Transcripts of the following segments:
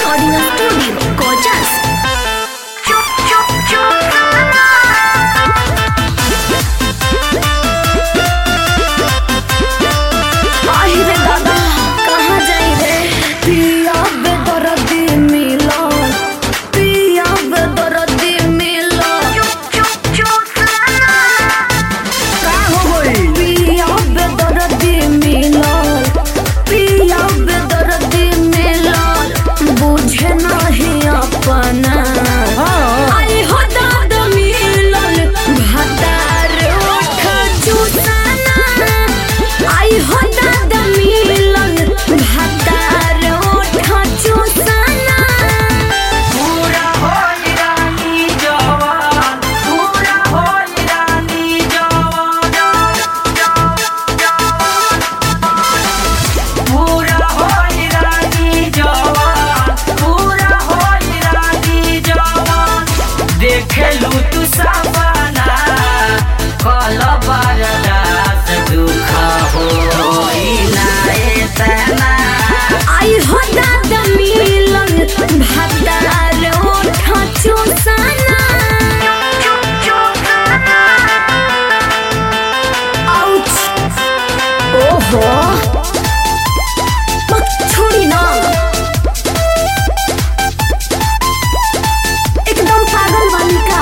Recording Studio, Kojas. आई रे दादा कहाँ जाई रे पिया बे दर्दी मिलो पिया बे दर्दी मिलो का हो गई पिया बे दर्दी मिलो पिया बे दर्दी मिलो बुझे नहीं अपना हाँ आई हो दादा मिलल भातार ओठ चुसाना आई हो दादा मिलल भातार ओठ चुसाना पूरा होई रानी जवान पूरा होई रानी जवान पूरा होई रानी जवान पूरा होई रानी जवान देखेलू तू सपना कल बरदास दुख होई ना एतना आई हो दादा मिलल भातार ओठ चुसाना आउच ओहो मत छोड़ी ना एकदम पागल वाली का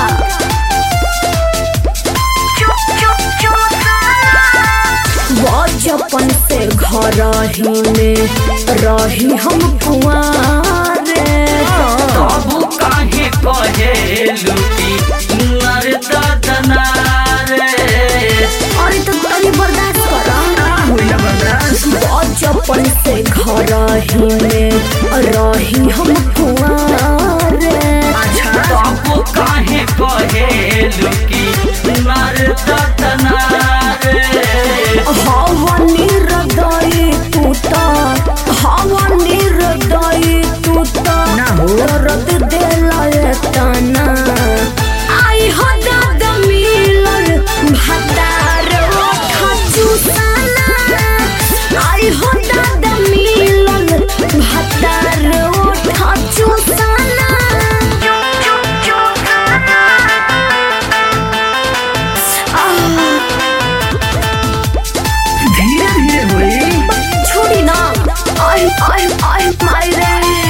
बचपन से घर ही में रही हम कुआरे तबु काहे कहेलु कि नर ददना रे अरे तो तनी बर्दाश्त कर होइला बर्दाश्त बचपन से घर ही में रही हम कुआरे तबु काहे कहेलु कि नर ददना रे हवा निर्दयी तू त हवा निर्दयी तू त ना हो। दर्द देला तना आई हो दादा मिलल भातार ओठ चुसाना आई हो दादा मिलल भातार ओठ चुसाना आह धीरे धीरे होई छोड़ी ना आई आई आई माई रे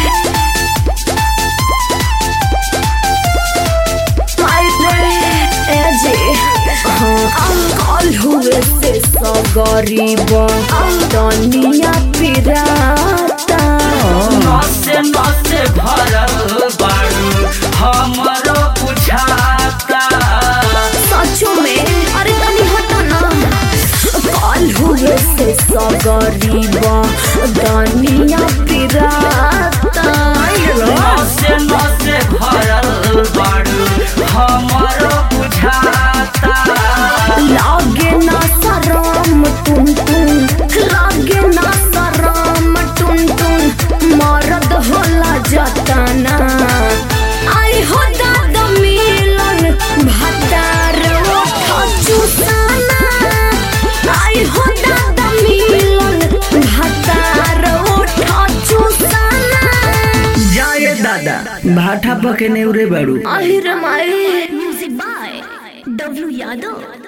माई रे ए जी हाँ कल हुए से सगरीब दुनिया पिराता नसे नसे भरल बाड़ू हमरो बुझाता सचो में अरे तनी हटा ना कल हुए से सगरीब दुनिया पिराता नसे नसे भरल बाड़ू हमरो बुझाता लागे ना शरम टुन टुन लागे ना शरम टुन टुन मरद होला जतना आई हो दादा मिलन भतार ओठ चुसाना आई हो दादा मिलन भतार ओठ चुसाना जाए दादा भाठा पके नेउरे बाड़ू আহিर माई म्यूजिक बाय डब्ल्यू यादव